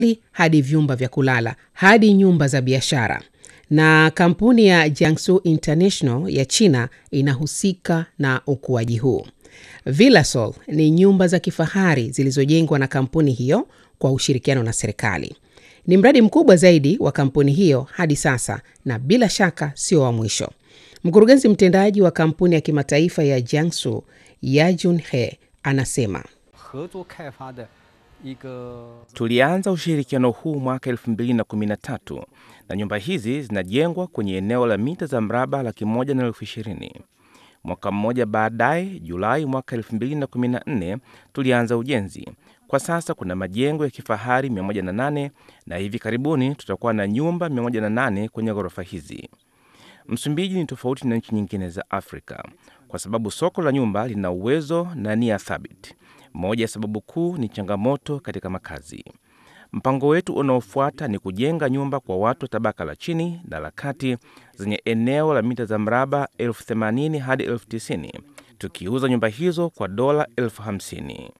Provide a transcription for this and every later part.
hadi vyumba vya kulala hadi nyumba za biashara. Na kampuni ya Jiangsu International ya China inahusika na ukuaji huu. Villasol ni nyumba za kifahari zilizojengwa na kampuni hiyo kwa ushirikiano na serikali. Ni mradi mkubwa zaidi wa kampuni hiyo hadi sasa na bila shaka sio wa mwisho. Mkurugenzi mtendaji wa kampuni ya kimataifa ya Jiangsu, Yajun He, anasema Tulianza ushirikiano huu mwaka 2013 na nyumba hizi zinajengwa kwenye eneo la mita za mraba laki moja na elfu ishirini. Mwaka mmoja baadaye, Julai mwaka 2014 tulianza ujenzi. Kwa sasa kuna majengo ya kifahari 108 na hivi karibuni tutakuwa na nyumba 108 kwenye ghorofa hizi. Msumbiji ni tofauti na nchi nyingine za Afrika kwa sababu soko la nyumba lina uwezo na nia thabiti. Moja ya sababu kuu ni changamoto katika makazi. Mpango wetu unaofuata ni kujenga nyumba kwa watu wa tabaka la chini na la kati zenye eneo la mita za mraba elfu themanini hadi elfu tisini tukiuza nyumba hizo kwa dola elfu hamsini.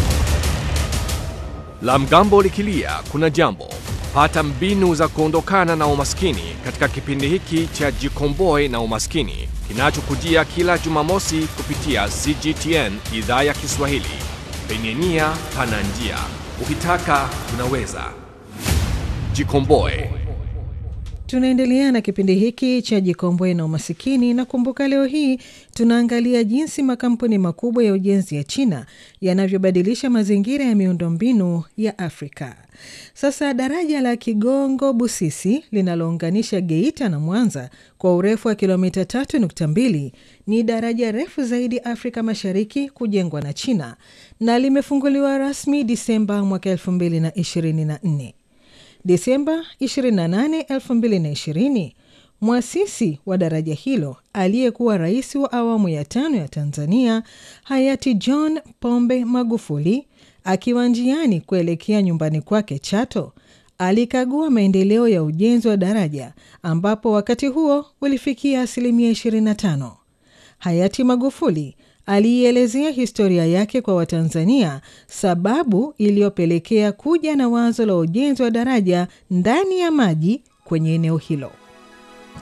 La mgambo likilia kuna jambo. Pata mbinu za kuondokana na umaskini katika kipindi hiki cha Jikomboe na Umaskini kinachokujia kila Jumamosi kupitia CGTN idhaa ya Kiswahili. Penye nia pana njia, ukitaka unaweza. Jikomboe. Tunaendelea na kipindi hiki cha Jikomboe na Umasikini, na kumbuka, leo hii tunaangalia jinsi makampuni makubwa ya ujenzi ya China yanavyobadilisha mazingira ya miundombinu ya Afrika. Sasa daraja la Kigongo Busisi linalounganisha Geita na Mwanza kwa urefu wa kilomita 3.2 ni daraja refu zaidi Afrika Mashariki kujengwa na China na limefunguliwa rasmi Disemba mwaka 2024. Desemba 28, 2020, mwasisi wa daraja hilo aliyekuwa rais wa awamu ya tano ya Tanzania hayati John Pombe Magufuli akiwa njiani kuelekea nyumbani kwake Chato alikagua maendeleo ya ujenzi wa daraja ambapo wakati huo ulifikia asilimia 25. Hayati Magufuli aliielezea historia yake kwa Watanzania, sababu iliyopelekea kuja na wazo la ujenzi wa daraja ndani ya maji kwenye eneo hilo.